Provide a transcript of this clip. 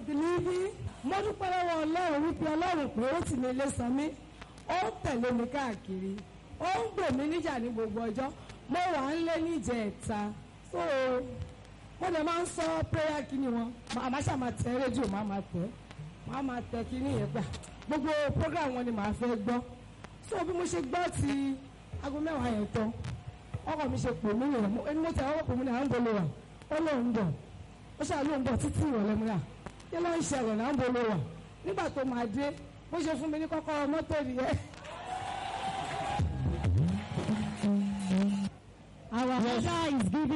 of the living mo dúpẹ́ lọ́wọ́ ọlọ́run wípé ọlọ́run pé ó tì mí lé san mí ó ń tẹ̀lé mi káàkiri ó ń gbè mí níjà ní gbogbo ọjọ́ mo wà ń lé níjẹ̀ ẹ̀ta so mo dẹ̀ máa ń sọ prayer kíni wọn màá ṣáà máa tẹ rédíò màá máa tẹ màá máa tẹ kíní yẹn gbà gbogbo program wọn ni màá fẹ́ gbọ́ so bí mo ṣe gbọ́ ti aago mẹ́wàá yẹn tán ọkọ mi ṣe pè mí nìyẹn ẹni mo tẹ ọkọ mi ní à ń bolo wà ó lóun bọ̀ ó ṣáà lóun bọ̀ títí ìrọ̀lẹ́ mi rà kí ló ń ṣẹlẹ̀ náà ń bolo wà nígbà tó máa dé bó ṣe fún mi ní kọ́kọ́rọ́ mọ́tò nìyẹn. Our mother is giving.